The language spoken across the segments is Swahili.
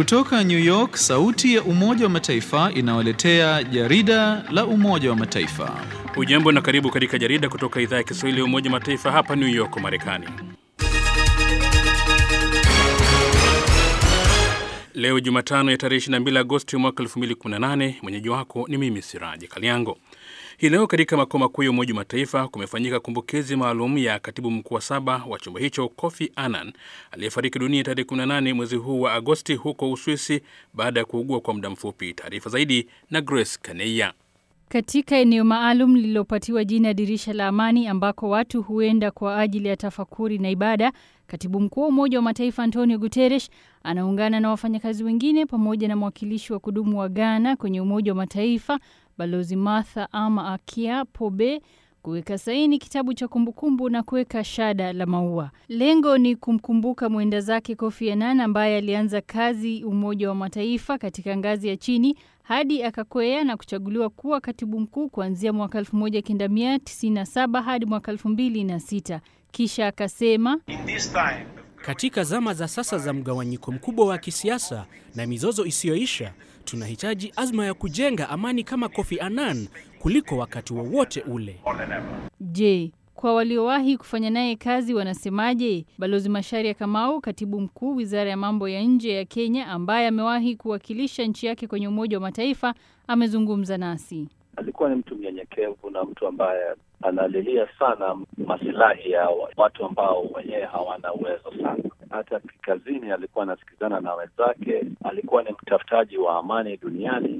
Kutoka New York, sauti ya Umoja wa Mataifa inawaletea jarida la Umoja wa Mataifa. Ujambo na karibu katika jarida kutoka idhaa ya Kiswahili ya Umoja wa Mataifa hapa New York, Marekani. Leo Jumatano ya tarehe 22 Agosti mwaka 2018, mwenyeji wako ni mimi Siraji Kaliango. Hii leo katika makao makuu ya Umoja wa Mataifa kumefanyika kumbukizi maalum ya katibu mkuu wa saba wa chombo hicho Kofi Annan aliyefariki dunia tarehe 18 mwezi huu wa Agosti huko Uswisi baada ya kuugua kwa muda mfupi. Taarifa zaidi na Grace Kaneya. Katika eneo maalum lililopatiwa jina dirisha la amani ambako watu huenda kwa ajili ya tafakuri na ibada, katibu mkuu wa Umoja wa Mataifa Antonio Guterres anaungana na wafanyakazi wengine pamoja na mwakilishi wa kudumu wa Ghana kwenye Umoja wa Mataifa Balozi Martha Ama Akia Pobe kuweka saini kitabu cha kumbukumbu na kuweka shada la maua. Lengo ni kumkumbuka mwenda zake Kofi Annan ambaye alianza kazi Umoja wa Mataifa katika ngazi ya chini hadi akakwea na kuchaguliwa kuwa katibu mkuu kuanzia mwaka 1997 hadi mwaka 2006. Kisha akasema katika zama za sasa za mgawanyiko mkubwa wa kisiasa na mizozo isiyoisha, tunahitaji azma ya kujenga amani kama Kofi Annan kuliko wakati wowote wa ule. Je, kwa waliowahi kufanya naye kazi wanasemaje? Balozi Masharia Kamau, katibu mkuu wizara ya mambo ya nje ya Kenya, ambaye amewahi kuwakilisha nchi yake kwenye Umoja wa Mataifa, amezungumza nasi. Alikuwa ni mtu mnyenyekevu na mtu ambaye analilia sana masilahi ya watu ambao wenyewe hawana uwezo sana. Hata kazini alikuwa anasikizana na wenzake, alikuwa ni mtafutaji wa amani duniani,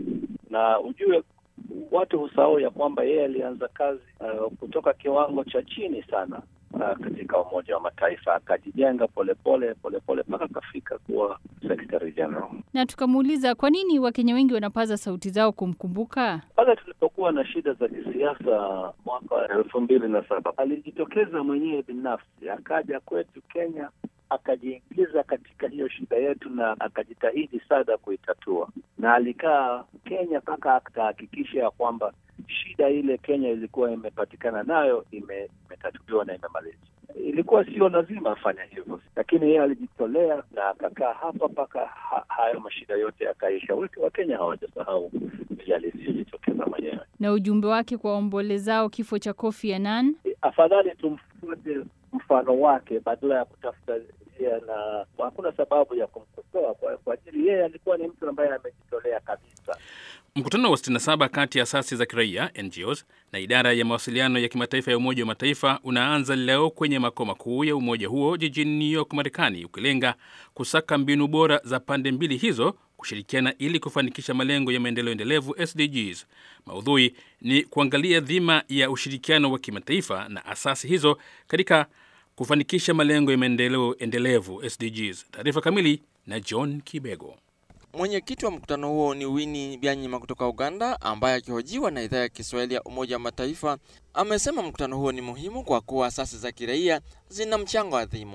na ujue watu husahau ya kwamba yeye alianza kazi uh, kutoka kiwango cha chini sana uh, katika Umoja wa Mataifa, akajijenga polepole polepole mpaka akafika kuwa Secretary General. Na tukamuuliza kwa nini Wakenya wengi wanapaza sauti zao kumkumbuka. Pale tulipokuwa na shida za kisiasa mwaka wa elfu mbili na saba alijitokeza mwenyewe binafsi, akaja kwetu Kenya akajiingiza katika hiyo shida yetu na akajitahidi sana kuitatua, na alikaa Kenya mpaka akahakikisha ya kwamba shida ile Kenya ilikuwa imepatikana nayo imetatuliwa na imemalizwa. Ilikuwa sio lazima afanye hivyo, lakini yeye alijitolea na akakaa hapa mpaka ha hayo mashida yote yakaisha. Wakenya hawajasahau vile alisijitokeza mwenyewe. Na ujumbe wake kwa waombolezao kifo cha Kofi Annan, afadhali tumfuate mfano wake badala ya kutafuta njia, na hakuna sababu ya kumkosoa kwa, kwa ajili yeye alikuwa ni mtu ambaye amejitolea kabisa. Mkutano wa 67 kati ya asasi za kiraia NGOs na idara ya mawasiliano ya kimataifa ya Umoja wa Mataifa unaanza leo kwenye makao makuu ya umoja huo jijini New York, Marekani, ukilenga kusaka mbinu bora za pande mbili hizo kushirikiana ili kufanikisha malengo ya maendeleo endelevu SDGs. Maudhui ni kuangalia dhima ya ushirikiano wa kimataifa na asasi hizo katika kufanikisha malengo ya maendeleo endelevu SDGs. Taarifa kamili na John Kibego. Mwenyekiti wa mkutano huo ni Winnie Byanyima kutoka Uganda, ambaye akihojiwa na idhaa ya Kiswahili ya Umoja wa Mataifa amesema mkutano huo ni muhimu kwa kuwa asasi za kiraia zina mchango adhimu.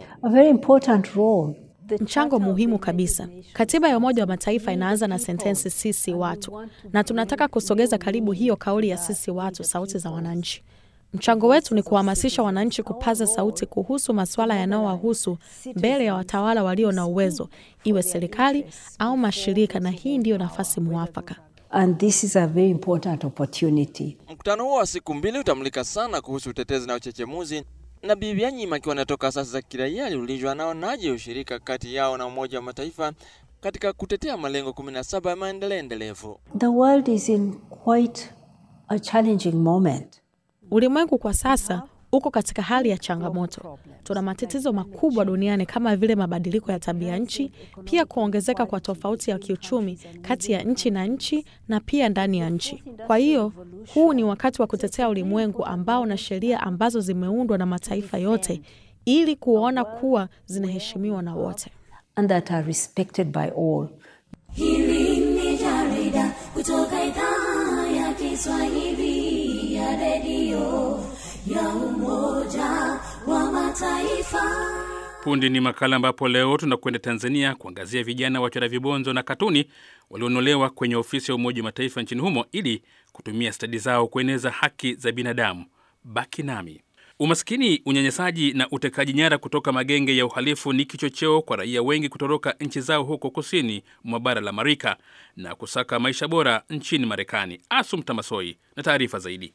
Mchango muhimu kabisa. Katiba ya Umoja wa Mataifa inaanza na sentensi sisi watu, na tunataka kusogeza karibu hiyo kauli ya sisi watu, sauti za wananchi. Mchango wetu ni kuhamasisha wananchi kupaza sauti kuhusu masuala yanayowahusu mbele ya watawala walio na uwezo, iwe serikali au mashirika, na hii ndiyo nafasi muafaka. And this is a very important opportunity. Mkutano huo wa siku mbili utamulika sana kuhusu utetezi na uchechemuzi, na Bibi Byanyima akiwa anatoka asasi za kiraia aliulizwa anaonaje ushirika kati yao na Umoja wa Mataifa katika kutetea malengo 17 ya maendeleo endelevu. The world is in quite a challenging moment. Ulimwengu kwa sasa uko katika hali ya changamoto. Tuna matatizo makubwa duniani kama vile mabadiliko ya tabia nchi, pia kuongezeka kwa tofauti ya kiuchumi kati ya nchi na nchi na pia ndani ya nchi. Kwa hiyo huu ni wakati wa kutetea ulimwengu ambao na sheria ambazo zimeundwa na mataifa yote ili kuona kuwa zinaheshimiwa na wote. And that are respected by all. Hili ni jarida kutoka idhaa ya Kiswahili ya redio ya Umoja wa Mataifa. Punde ni makala ambapo leo tunakwenda Tanzania kuangazia vijana wachora vibonzo na katuni walionolewa kwenye ofisi ya Umoja wa Mataifa nchini humo ili kutumia stadi zao kueneza haki za binadamu. Baki nami. Umaskini, unyanyasaji na utekaji nyara kutoka magenge ya uhalifu ni kichocheo kwa raia wengi kutoroka nchi zao huko kusini mwa bara la Amerika na kusaka maisha bora nchini Marekani. Asum Tamasoi na taarifa zaidi.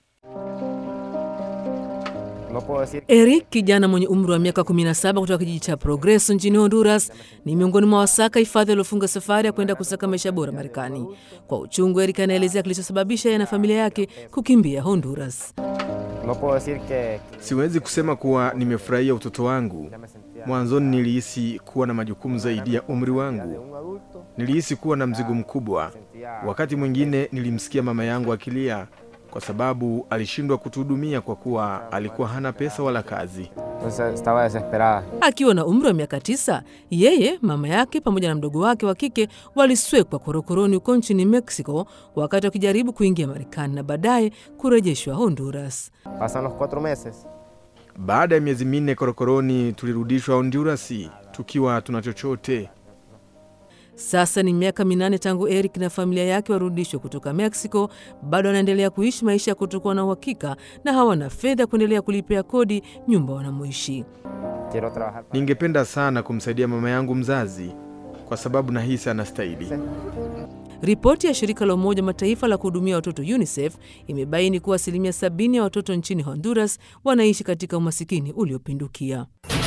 Eric, kijana mwenye umri wa miaka 17 kutoka kijiji cha Progreso nchini Honduras, ni miongoni mwa wasaka hifadhi waliofunga safari ya kwenda kusaka maisha bora Marekani. Kwa uchungu, Eric anaelezea kilichosababisha yeye na familia yake kukimbia Honduras. Siwezi kusema kuwa nimefurahia utoto wangu. Mwanzoni nilihisi kuwa na majukumu zaidi ya umri wangu. Nilihisi kuwa na mzigo mkubwa. Wakati mwingine nilimsikia mama yangu akilia kwa sababu alishindwa kutuhudumia kwa kuwa alikuwa hana pesa wala kazi. Akiwa na umri wa miaka tisa, yeye, mama yake pamoja na mdogo wake wa kike waliswekwa korokoroni huko nchini Mexico wakati wakijaribu kuingia Marekani na baadaye kurejeshwa Honduras. Baada ya miezi minne korokoroni, tulirudishwa Honduras tukiwa tuna chochote. Sasa ni miaka minane tangu Eric na familia yake warudishwe kutoka Mexico. Bado wanaendelea kuishi maisha ya kutokuwa na uhakika na hawana fedha kuendelea kulipia kodi nyumba wanamoishi. Ningependa sana kumsaidia mama yangu mzazi kwa sababu nahisi anastahili. Ripoti ya shirika la Umoja Mataifa la kuhudumia watoto UNICEF imebaini kuwa asilimia sabini ya watoto nchini Honduras wanaishi katika umasikini uliopindukia.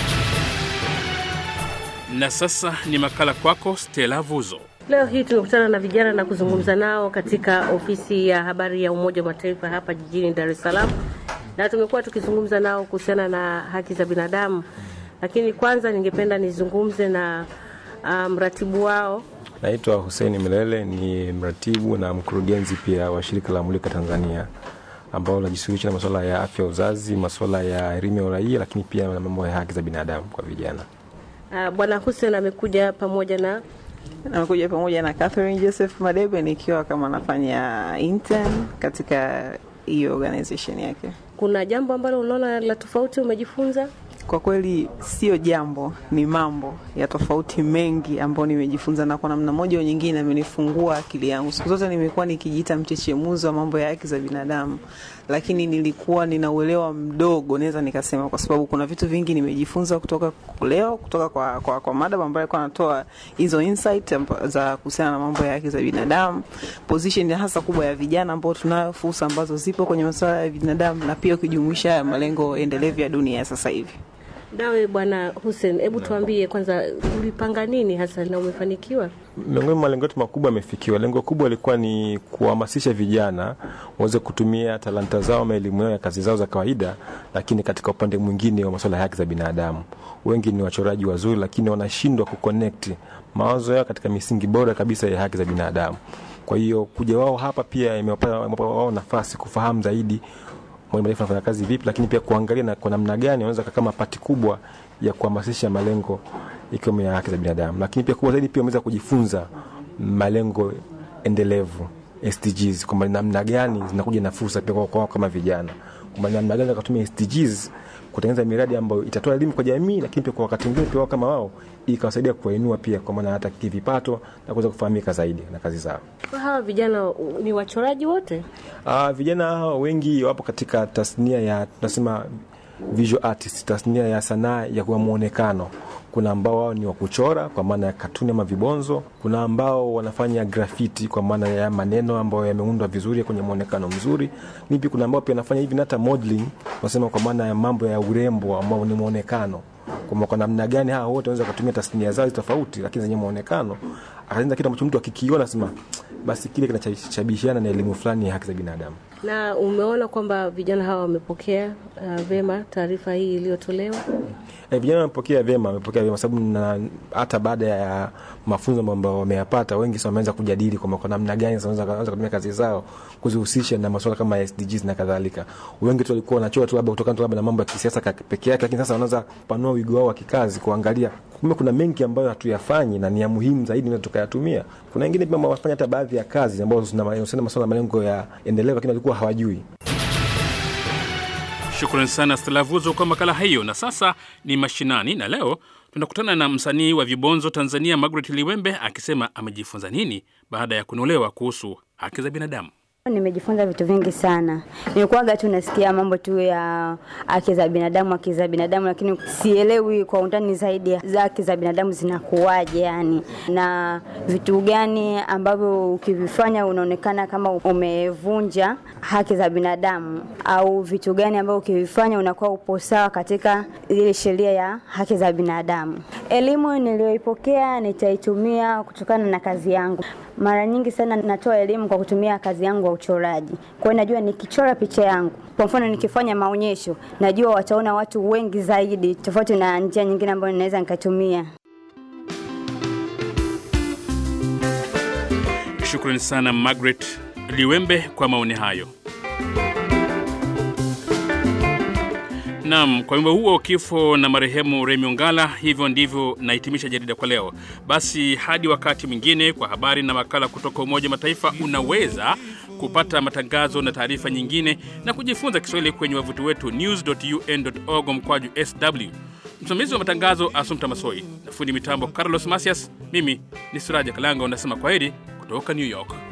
Na sasa ni makala kwako, Stella Vuzo. Leo hii tumekutana na vijana na kuzungumza nao katika ofisi ya habari ya Umoja wa Mataifa hapa jijini Dar es Salaam, na tumekuwa tukizungumza nao kuhusiana na haki za binadamu, lakini kwanza ningependa nizungumze na mratibu um, wao. Naitwa Hussein Milele, ni mratibu na mkurugenzi pia wa shirika la Mulika Tanzania ambao linajishughulisha na masuala ya afya uzazi, masuala ya elimu ya uraia, lakini pia na mambo ya haki za binadamu kwa vijana. Uh, Bwana Hussein amekuja pamoja na amekuja pamoja na Catherine Joseph Madebe nikiwa kama nafanya intern katika hiyo organization yake. Kuna jambo ambalo unaona la tofauti umejifunza? Kwa kweli sio jambo, ni mambo ya tofauti mengi ambayo nimejifunza, na kwa namna moja au nyingine amenifungua akili yangu. Siku zote nimekuwa nikijiita mchechemuzi wa mambo ya haki za binadamu, lakini nilikuwa nina uelewa mdogo, naweza nikasema, kwa sababu kuna vitu vingi nimejifunza kutoka leo, kutoka kwa, kwa, kwa madam ambaye alikuwa anatoa hizo insight za kuhusiana na mambo ya haki za binadamu, position hasa kubwa ya vijana ambao tunayo, fursa ambazo zipo kwenye masuala ya binadamu, na pia ukijumuisha malengo endelevu ya dunia ya sasa hivi. Nawe Bwana Hussein, hebu tuambie kwanza, ulipanga nini hasa na umefanikiwa? Miongoni mwa malengo yetu makubwa yamefikiwa. Lengo kubwa lilikuwa ni kuhamasisha vijana waweze kutumia talanta zao ama elimu yao ya kazi zao za kawaida, lakini katika upande mwingine wa masuala ya haki za binadamu. Wengi ni wachoraji wazuri, lakini wanashindwa kuconnect mawazo yao katika misingi bora kabisa ya haki za binadamu. Kwa hiyo kuja wao hapa pia imewapa wao nafasi kufahamu zaidi Umoja Mataifa anafanya kazi vipi, lakini pia kuangalia na kwa namna gani wanaweza kama pati kubwa ya kuhamasisha malengo ikiwemo ya haki za binadamu, lakini pia kubwa zaidi pia wameweza kujifunza malengo endelevu SDGs, kwamba namna gani zinakuja na fursa pia kwa kwao kama vijana, kwamba namna gani wakatumia SDGs kutengeneza miradi ambayo itatoa elimu kwa jamii, lakini pia kwa wakati mwingine pia wao kama wao ikawasaidia kuwainua pia kwa maana hata kivipato na kuweza kufahamika zaidi na kazi zao. Kwa hawa vijana ni wachoraji wote? Uh, vijana hawa wengi wapo katika tasnia ya tunasema visual artist, tasnia ya sanaa ya kwa muonekano. Kuna ambao wao ni wa kuchora kwa maana ya katuni ama vibonzo. Kuna ambao wanafanya graffiti kwa maana ya maneno ambayo yameundwa vizuri kwenye muonekano mzuri. Ni pia kuna ambao pia wanafanya hivi hata modeling, tunasema kwa maana ya mambo ya urembo ambao ni muonekano kwamba kwa namna gani hawa wote wanaweza kutumia tasnia zao tofauti, lakini zenye muonekano akatengeneza kitu ambacho mtu akikiona sema basi kile kinachabishiana na elimu fulani ya haki za binadamu. Na umeona kwamba vijana hawa wamepokea uh, vema taarifa hii iliyotolewa? E, vijana wamepokea vyema, wamepokea vyema sababu na hata baada ya mafunzo ambayo wameyapata, wengi sasa wameanza kujadili kwamba kwa namna gani sasa wanaweza kutumia kazi zao kuzihusisha na masuala kama SDGs na kadhalika. Wengi tu walikuwa wanachora tu labda kutokana tu labda na mambo ya kisiasa peke yake, lakini sasa wanaanza kupanua wigo wao wa kikazi, kuangalia kumbe kuna mengi ambayo hatuyafanyi na ni ya muhimu zaidi na tukayatumia. Kuna wengine pia wafanya hata baadhi ya kazi ambazo zinahusiana masuala ya malengo ya endelevu, lakini walikuwa hawajui. Shukrani sana Stelavuzo kwa makala hiyo. Na sasa ni mashinani, na leo tunakutana na msanii wa vibonzo Tanzania, Margaret Liwembe akisema amejifunza nini baada ya kunolewa kuhusu haki za binadamu. Nimejifunza vitu vingi sana. Nilikuwaga tu nasikia mambo tu ya haki za binadamu, haki za binadamu, lakini sielewi kwa undani zaidi za haki za binadamu zinakuwaje, yani na vitu gani ambavyo ukivifanya unaonekana kama umevunja haki za binadamu, au vitu gani ambavyo ukivifanya unakuwa upo sawa katika ile sheria ya haki za binadamu. Elimu niliyoipokea nitaitumia kutokana na kazi yangu. Mara nyingi sana natoa elimu kwa kutumia kazi yangu ya uchoraji. Kwa hiyo najua nikichora picha yangu, kwa mfano nikifanya maonyesho, najua wataona watu wengi zaidi, tofauti na njia nyingine ambayo ninaweza nikatumia. Shukrani sana Margaret Liwembe kwa maoni hayo. Naam, kwa wimbo huo kifo na marehemu Remi Ongala, hivyo ndivyo nahitimisha jarida kwa leo. Basi hadi wakati mwingine, kwa habari na makala kutoka Umoja Mataifa, unaweza kupata matangazo na taarifa nyingine na kujifunza Kiswahili kwenye wavuti wetu news.un.org mkwaju sw. Msimamizi wa matangazo Asumta Masoi na fundi mitambo Carlos Masias. Mimi ni Suraja Kalanga, unasema kwaheri kutoka New York.